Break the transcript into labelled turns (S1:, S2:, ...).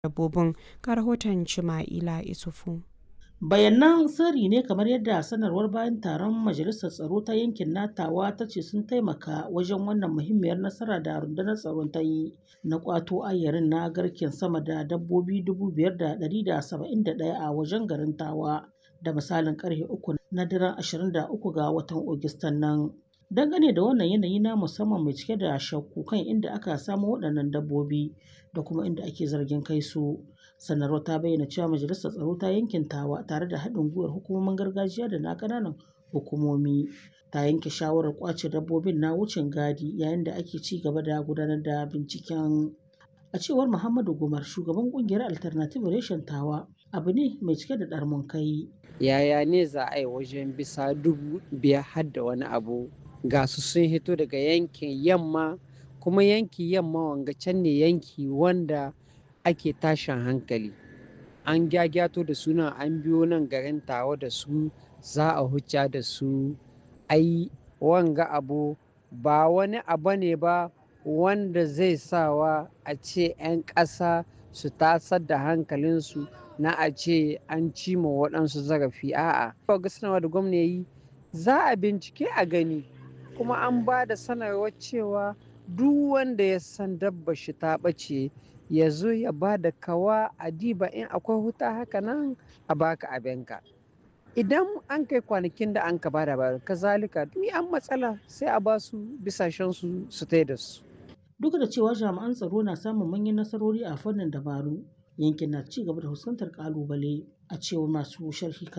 S1: dabbobin ga rahoton Chima'ila Isufu.
S2: bayanan sirri ne kamar yadda sanarwar bayan taron majalisar tsaro ta yankin natawa ta ce sun taimaka wajen wannan muhimmiyar nasara da rundunar tsaron ta yi na kwato ayyarin na garken sama da dabbobi 5,171 a wajen garin tawa da misalin karfe uku na daren 23 ga watan Agustan nan. Dangane da wannan yanayi na musamman mai cike da shakku kan inda aka samo waɗannan dabbobi da kuma inda ake zargin kai su. Sanarwar ta bayyana cewa majalisar tsaro ta yankin tawa tare da haɗin gwiwar hukumomin gargajiya da na ƙananan hukumomi ta yanke shawarar ƙwace dabbobin na wucin gadi yayin da ake ci gaba da gudanar da binciken. A cewar Muhammadu Gumar shugaban ƙungiyar Alternative Reshen Tawa abu ne mai cike da ɗarmun kai.
S3: Yaya ne za a yi wajen bisa dubu biyar har da wani abu ga su sun hito daga yankin yamma kuma yanki yamma wanga can ne yanki wanda ake tashin hankali an gyagyato da suna an biyo nan garin tawa da su za a hucca da su ai wanga abu ba wani abu ne ba wanda zai sawa a ce 'yan ƙasa su tasar da hankalinsu na a ce an cima waɗansu zarafi a'a ga sanarwa da gwamna yi za a bincike a gani kuma an ba da sanarwar cewa duk wanda ya san dabba shi ta ɓace ya zo ya ba da kawa a diba in akwai huta haka nan a baka abinka idan an kai kwanakin da an ka ba da ba kazalika ni an matsala sai a ba su bisashen su su tai da su
S2: Duk da cewa jami'an tsaro na samun manyan nasarori a fannin dabaru yankin na ci gaba da fuskantar kalubale a cewar masu sharhi